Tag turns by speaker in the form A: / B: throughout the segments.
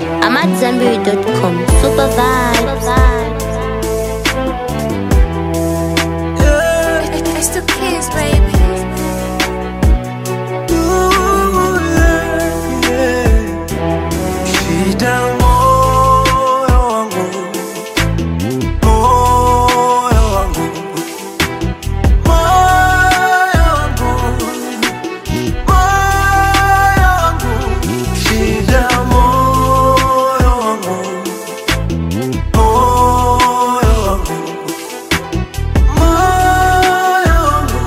A: I'm at Zenberry.com. Super vibes.
B: It's the kids, baby.
C: Shida moyo wangu, moyo wangu, moyo wangu, moyo wangu. Shida moyo wangu, moyo wangu, moyo wangu,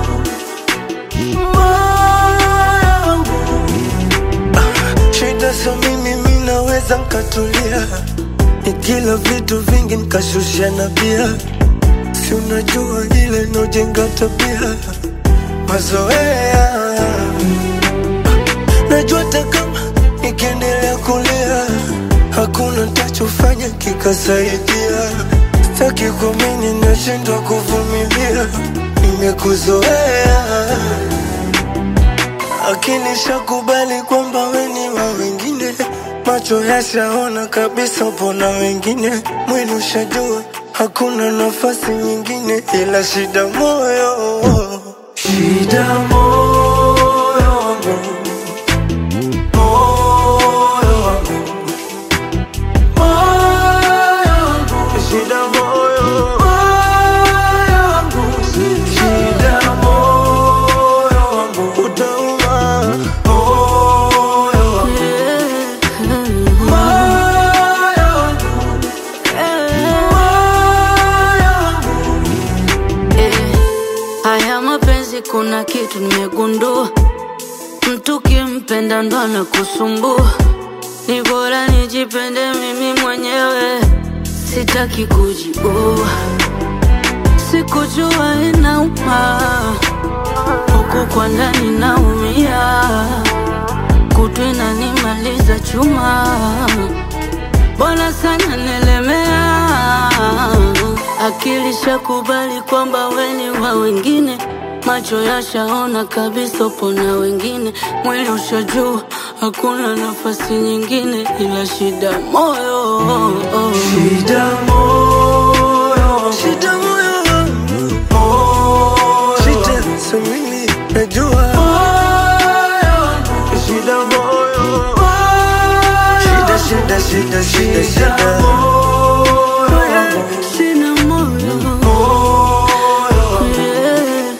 C: moyo wangu. Shida so mimi minaweza nkatulia, nikila vitu vingi nkashusha na bia, si unajua ile nojenga tabia mazoea. Najua hata kama nikiendelea kulia, hakuna ntachofanya kikasaidia. Sitaki kuamini, nashindwa kuvumilia, nimekuzoea akili shakubali kwamba weni wa wengine, macho yashaona kabisa pona wengine, mwili ushajua hakuna nafasi nyingine, ila shida moyo, shida moyo wangu, moyo wangu, moyo wangu, shida moyo, moyo wangu, shida moyo wangu, utauma moyo wangu, moyo wangu, moyo wangu.
D: Haya mapenzi kuna kitu nimegundua, mtu kimpenda ndo anakusumbua. Ni bora nijipende mimi mwenyewe, sitaki kujiua. Sikujua inauma, huku kwa ndani naumia, kutu inanimaliza chuma, bora sana nilemea Akili shakubali kwamba weni wa wengine, macho yashaona kabisa upo na wengine, mwili ushajua hakuna nafasi nyingine ila shida moyo.
C: Shida moyo, shida moyo, moyo, shida samini najua shida moyo, shida shida shida shida shida
D: Sina moyo yeah.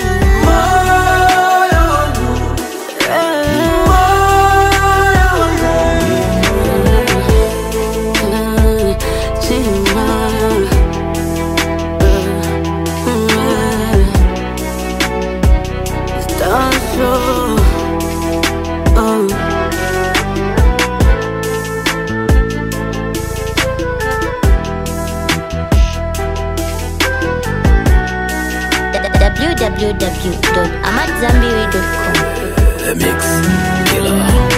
D: Yeah. Sina Stanzo Oh
A: www.amatzambiri.com.
E: The Mix Killer.